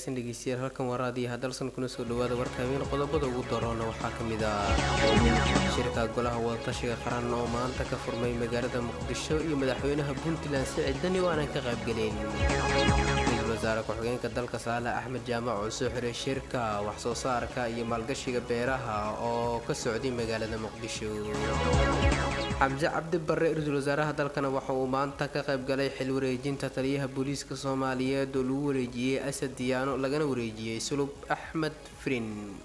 wanaagsan dhegeystayaal halkan waa raadiyaha dalsan kuna soo dhawaada warka habeen qodobada ugu daroona waxaa ka mid ah shirka golaha wadatashiga qaran oo maanta ka furmay magaalada muqdisho iyo madaxweynaha puntland sicid dani oo aanan ka qaybgelayn ra-iisul wasaare ku-xigeenka dalka saale axmed jaamac oo soo xiray shirka waxsoo saarka iyo maalgashiga beeraha oo ka socday magaalada muqdisho xamse cabdi barre ra-iisul wasaaraha dalkana waxa uu maanta ka qaybgalay xil wareejinta taliyaha booliiska soomaaliyeed oo lagu wareejiyey asad diyaano lagana wareejiyey sulub axmed frin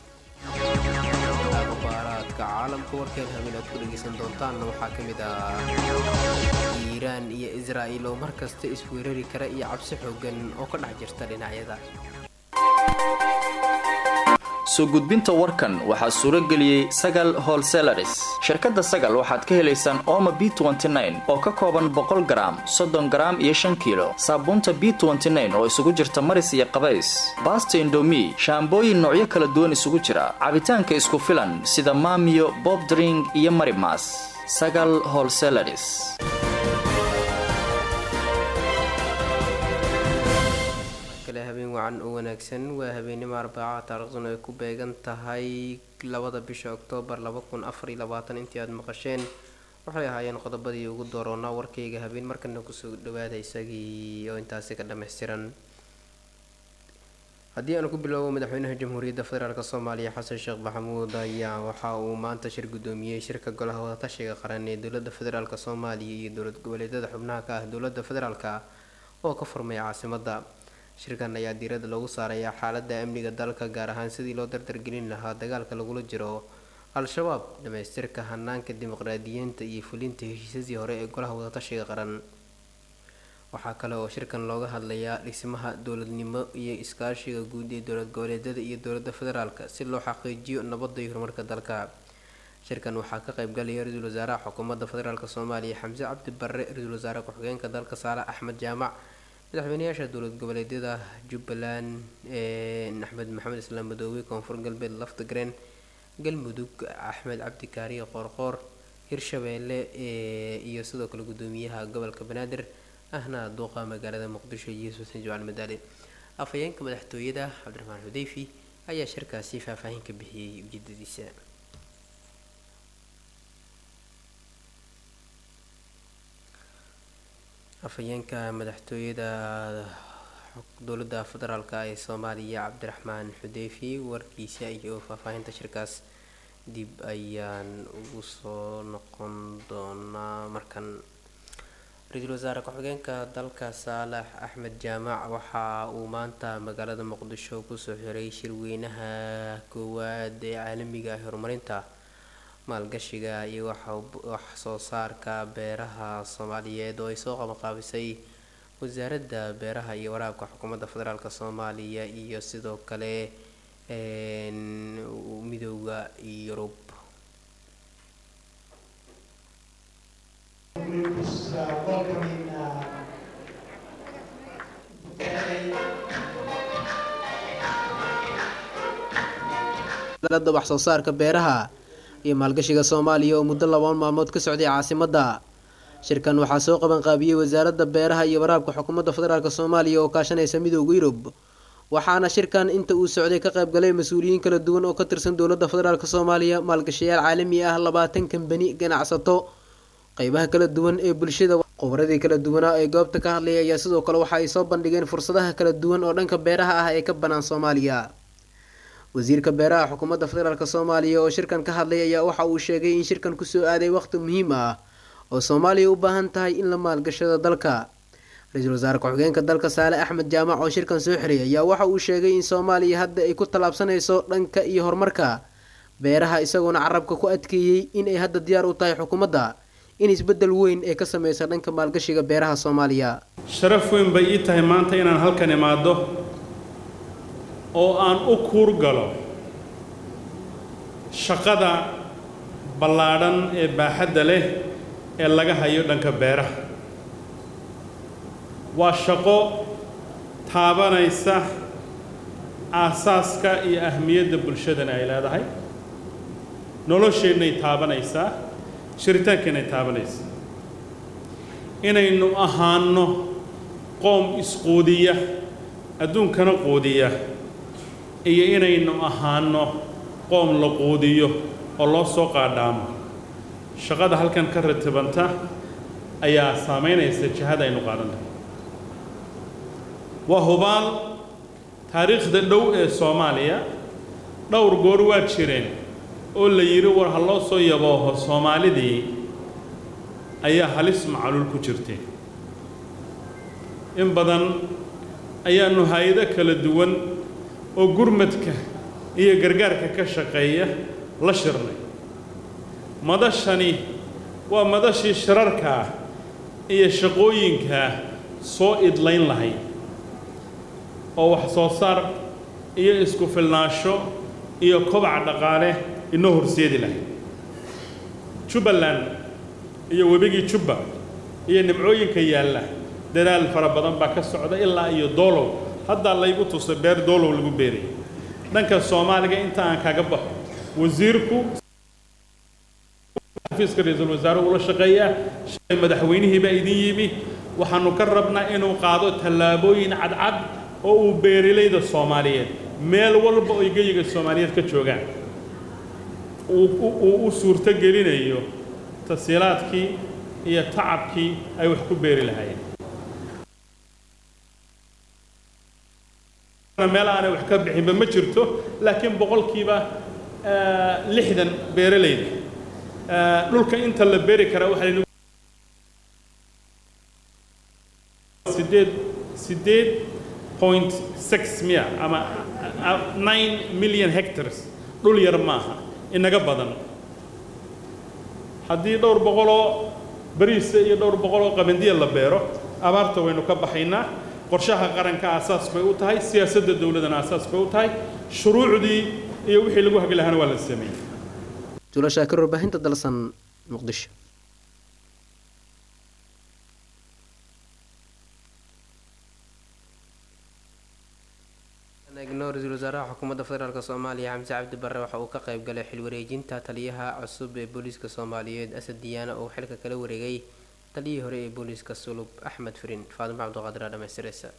akhbaaraadka caalamka warkeen habeen aad ku dhegeysan doontaanna waxaa ka mid ah iiraan iyo israa'il oo mar kasta isweerari kara iyo cabsi xoogan oo ka dhex jirta dhinacyada soo gudbinta warkan waxaa suuro geliyey sagal holselaris shirkadda sagal waxaad ka helaysaan ooma b oo ka kooban boqol garaam soddon garaam iyo shan kiilo saabuunta b oo isugu jirta maris iyo qabays baasta indomi shaambooyin noocyo kala duwan isugu jira cabitaanka isku filan sida maamiyo bobdring iyo marimas sagal holselaris habeen wacan oo wanaagsan waa habeenimo arbaaca taariikhduna ay ku beegan tahay labada bisha oktoobar intii aad maqasheen waxay ahaayeen qodobadii ugu dooroonaa warkayga habeen markana kusoo dhawaada isagii oo intaasi ka dhammaystiran haddii aanu ku bilowbo madaxweynaha jamhuuriyadda federaalk soomaaliya xasan sheekh maxamuud ayaa waxa uu maanta shir gudoomiyey shirka golaha wadatashiga qaran ee dowlada federaalk soomaaliya iyo dowlad goboleedyada xubnaha ka ah dowlada federaalk oo ka furmay caasimada shirkan ayaa diiradda loogu saarayaa xaaladda amniga dalka gaar ahaan sidii loo dardargelin lahaa dagaalka lagula jiro al-shabaab dhamaystirka hanaanka dimuqraadiyiinta iyo fulinta heshiisyadii hore ee golaha wadatashiga qaran waxaa kale oo shirkan looga hadlayaa dhismaha dowladnimo iyo iskaashiga guud ee dowlad goboleedyada iyo dowlada federaalk si loo xaqiijiyo nabadda iyo horumarka dalka shirkan waxaa ka qaybgalaya ra-iisul wasaaraha xukuumadda federaalk soomaaliya xamse cabdi barre ra-iisul wasaare ku-xigeenka dalka saale axmed jaamac madaxweynayaasha dowlad goboleedyada jubbaland axmed maxamed islaam madoobe koonfur galbeed laftigreen galmudug axmed cabdi kaariye qoorqoor hirshabeelle iyo sidoo kale gudoomiyaha gobolka banaadir ahna duuqa magaalada muqdisho yuusuf xuseen jawaan madaale afhayeenka madaxtooyada cabdiraxmaan xudeyfi ayaa shirkaasi faahfaahin ka bixiyey ujeedadiisa afhayeenka madaxtooyada dowladda federaalk ee soomaaliya cabdiraxmaan xudeyfi warkiisa iyo faahfaahinta shirkaas dib ayaan ugu soo noqon doonaa markan ra-iisul wasaare ku-xigeenka dalka saalax axmed jaamac waxa uu maanta magaalada muqdisho kusoo xiray shirweynaha koowaad ee caalamiga ah horumarinta maalgashiga iyo wax soo saarka beeraha soomaaliyeed oo ay soo qabanqaabisay wasaaradda beeraha iyo waraabka xukuumadda federaalk soomaaliya iyo sidoo kale midooda yurub wasaaradda wax soo saarka beeraha iyo maalgashiga soomaaliya oo muddo labaan maalmood ka socday caasimadda shirkan waxaa soo qabanqaabiyey wasaaradda beeraha iyo waraabka xukuumadda federaalk soomaaliya oo kaashanaysa midooda yurub waxaana shirkan inta uu socday ka qaybgalay mas-uuliyiin kala duwan oo ka tirsan dowladda federaalk soomaaliya maalgashayaal caalami ah labaatan kambani ganacsato qeybaha kala duwan ee bulshada khubradii kala duwanaa ee goobta ka hadlayay ayaa sidoo kale waxa ay soo bandhigeen fursadaha kala duwan oo dhanka beeraha ah ee ka banaan soomaaliya wasiirka beeraha xukuumadda federaalk soomaaliya oo shirkan ka hadlay ayaa waxa uu sheegay in shirkan kusoo aaday waqti muhiim ah oo soomaaliya u baahan tahay in la maalgashado dalka ra-iisul wasaare ku-xigeenka dalka saale axmed jaamac oo shirkan soo xiray ayaa waxa uu sheegay in soomaaliya hadda ay ku tallaabsanayso dhanka iyo horumarka beeraha isagoona carabka ku adkeeyey in ay hadda diyaar u tahay xukuumadda in isbeddel weyn ay ka sameysa dhanka maalgashiga beeraha soomaaliya sharaf weyn bay ii tahay maanta inaan halkan imaado oo aan u kuur galo shaqada ballaadhan ee baaxadda leh ee laga hayo dhanka beeraha waa shaqo taabanaysa aasaaska iyo ahmiyadda bulshadana ay leedahay nolosheennay taabanaysaa jiritaankeenay taabanaysaa inaynu ahaanno qoom isquudiya adduunkana quudiya iyo inaynu ahaano qoom la quudiyo oo loo soo qaadhaamo shaqada halkan ka ratibanta ayaa saamaynaysa jihada aynu qaadanay waa hubaal taariikhda dhow ee soomaaliya dhowr goor waa jireen oo la yidhi war ha loo soo yabooho soomaalidii ayaa halis macaluul ku jirtay in badan ayaanu hay-ado kala duwan oo gurmadka iyo gargaarka ka shaqeeya la shirnay madashani waa madashii shirarkaa iyo shaqooyinkaa soo idlayn lahayd oo wax soo saar iyo isku filnaansho iyo kobac dhaqaale inoo horseedi lahayd jubbaland iyo webigii jubba iyo nimcooyinka yaalla dadaal fara badan baa ka socda ilaa iyo doolow haddaa laygu tusay beer doolow lagu beerayay dhanka soomaaliga inta aan kaga baxo wasiirku xafiiska ra-iisul wasaare ula shaqeeyaa shalay madaxweynihii baa idin yimi waxaanu ka rabnaa inuu qaado tallaabooyin cadcad oo uu beerilayda soomaaliyeed meel walba oo geyiga soomaaliyeed ka joogaan uu u suurto gelinayo tasiilaadkii iyo tacabkii ay wax ku beeri lahaayeen meel aanay wax ka bixinba ma jirto laakiin boqolkiiba lixdan beeralayda dhulka inta la beeri karaa waxaa sideed sideed point six miya ama nine million hectares dhul yar maaha inaga badan haddii dhowr boqoloo bariisa iyo dhowr boqoloo qabandiya la beero abaarta waynu ka baxaynaa qorshaha qaranka aasaas bay u tahay siyaasadda dowladdana aasaas bay u tahay shuruucdii iyo wixii lagu hagi lahaana waa la sameeyey jula shaakir warbaahinta dalsan muqdisho eegno ra-iisul wasaaraha xukuumadda federaalk soomaaliya xamse cabdi barre waxa uu ka qayb galay xil wareejinta taliyaha cusub ee booliiska soomaaliyeed asad diyaana oo xilka kala wareegay taliyihii hore ee booliiska sulub axmed firin faadimo cabdiqaadir aa dhamaystireysa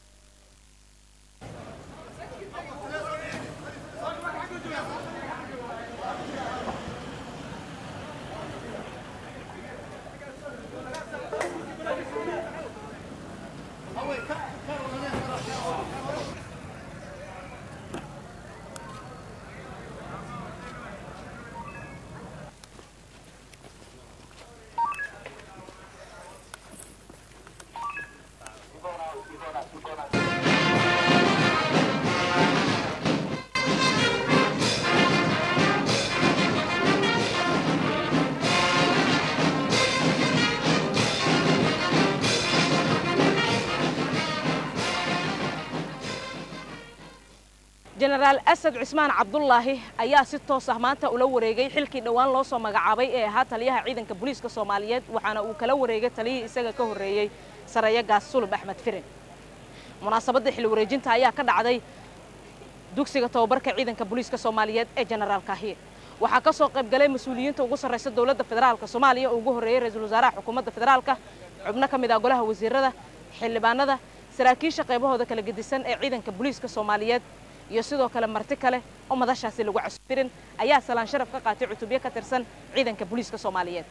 jenaraal asad cismaan cabdulaahi ayaa si toos ah maanta ula wareegay xilkii dhowaan loo soo magacaabay ee ahaa taliyaha ciidanka booliiska soomaaliyeed waxaana uu kala wareegay taliyihii isaga ka horreeyey sareeyo gaas sulub axmed firin munaasabadda xil wareejinta ayaa ka dhacday dugsiga tababarka ciidanka booliiska soomaaliyeed ee jenaraal kaahiye waxaa ka soo qayb galay mas-uuliyiinta ugu sarraysa dowladda federaalka soomaaliya oo ugu horreeyey ra-iisul wasaaraha xukuumadda federaalka xubno ka mid ah golaha wasiirada xildhibaanada saraakiisha qaybahooda kala gedisan ee ciidanka booliiska soomaaliyeed iyo sidoo kale marti kale oo madashaasi lagu casufirin ayaa salaan sharaf ka qaatay cutubyo ka tirsan ciidanka booliiska soomaaliyeed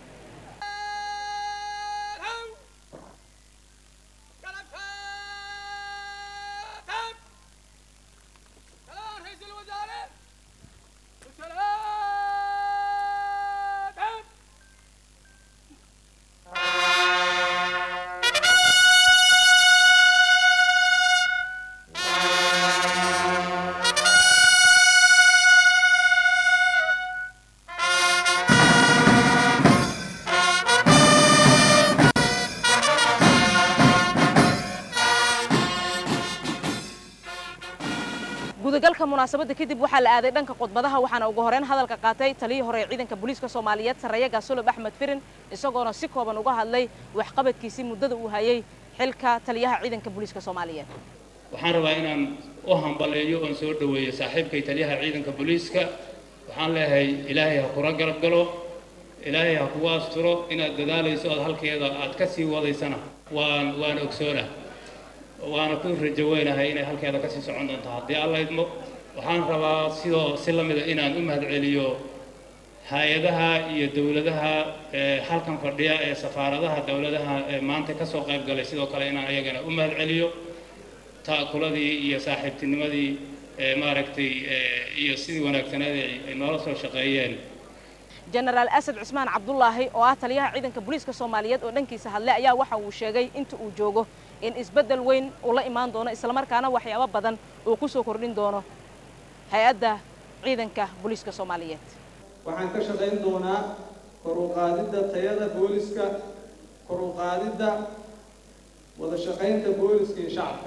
gudagalka munaasabadda kadib waxaa la aaday dhanka khudbadaha waxaana ugu horeyn hadalka qaatay taliyii hore ee ciidanka booliiska soomaaliyeed sareeya gaasulub axmed firin isagoona si kooban uga hadlay waxqabadkiisii muddada uu hayay xilka taliyaha ciidanka booliiska soomaaliyeed waxaan rabaa inaan u hambaleeyo oon soo dhoweeyo saaxiibkay taliyaha ciidanka booliiska waxaan leeyahay ilaahay ha kula garab galo ilaahay ha kugu asturo inaad dadaalayso ood halkeeda aad ka sii wadaysana waan waan ogsoona waana ku rajo weynahay inay halkeeda kasii socon doonto haddii alla idmo waxaan rabaa sidoo si la mida inaan u mahadceliyo hay-adaha iyo dowladaha halkan fadhiya ee safaaradaha dowladaha ee maanta kasoo qayb galay sidoo kale inaan ayagana u mahadceliyo ta'kuladii iyo saaxiibtinimadii maaragtay iyo sidii wanaagsaneed ay noola soo shaqeeyeen jenaraal asad cusmaan cabdulaahi oo ah taliyaha ciidanka booliiska soomaaliyeed oo dhankiisa hadlay ayaa waxa uu sheegay inta uu joogo in isbeddel weyn uu la imaan doono islamarkaana waxyaabo badan uu ku soo kordhin doono hay-adda ciidanka booliiska soomaaliyeed waxaan ka shaqayn doonaa kor u qaadidda tayada booliska kor u qaadidda wada shaqaynta booliska iyo shacabka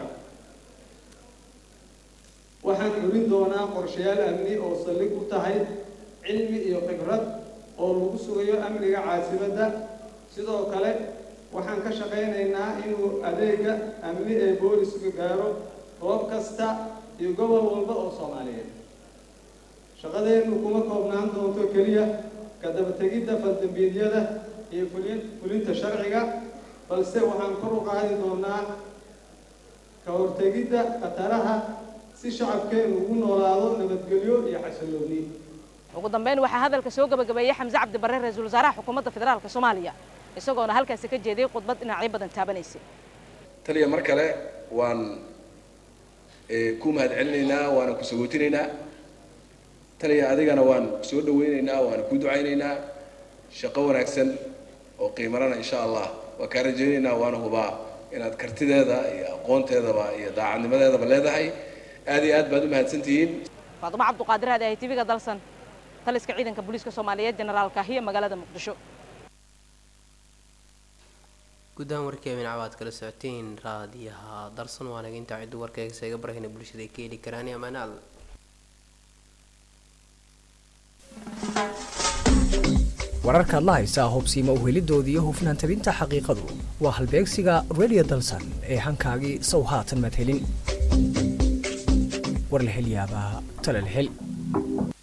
waxaan xurin doonaa qorshayaal amni oo saldhig u tahay cilmi iyo khibrad oo lagu sugayo amniga caasimadda sidoo kale waxaan ka shaqaynaynaa inuu adeega amni ee booliska gaaro goob kasta iyo gobol walba oo soomaaliyeed shaqadeennu kuma koobnaan doonto keliya ka dabategidda faldambiidyada iyo fulinta sharciga balse waxaan kor u qaadi doonaa ka hortegidda khataraha si shacabkeennu ugu noolaado nabadgelyo iyo xasillooni ugu dambeyn waxaa hadalka soo gabagabeeyey xamse cabdi barre ra-iisul wasaaraha xukuumadda federaalka soomaaliya isagoona halkaasi ka jeediyey khudbad dhinacyo badan taabanaysay taliya mar kale waan ku mahadcelinaynaa waana ku sagootinaynaa taliya adigana waan soo dhawaynaynaa waana ku ducaynaynaa shaqo wanaagsan oo qiimarana insha allah waa kaa rajaynaynaa waana hubaa inaad kartideeda iyo aqoonteedaba iyo daacadnimadeedaba leedahay aad iyo aad baad u mahadsantihiin faadumo cabduqaadir aad ahay tv-ga dalsan taliska ciidanka booliiska soomaaliyeed jenaraal kaahiya magaalada muqdisho guud ahaan warkii amin cawaad kala socoteen raadiyaha darsan waa naga intaa ciddu warkayga seega barahayna bulshada ay ka heli karaan amaanaal wararkaad la haysaa hobsiima uhelidooda iyo hufnaan tabinta xaqiiqadu waa halbeegsiga radio dalsan ee hankaagii sow haatan madhelin war la hel yaabaa tala la hel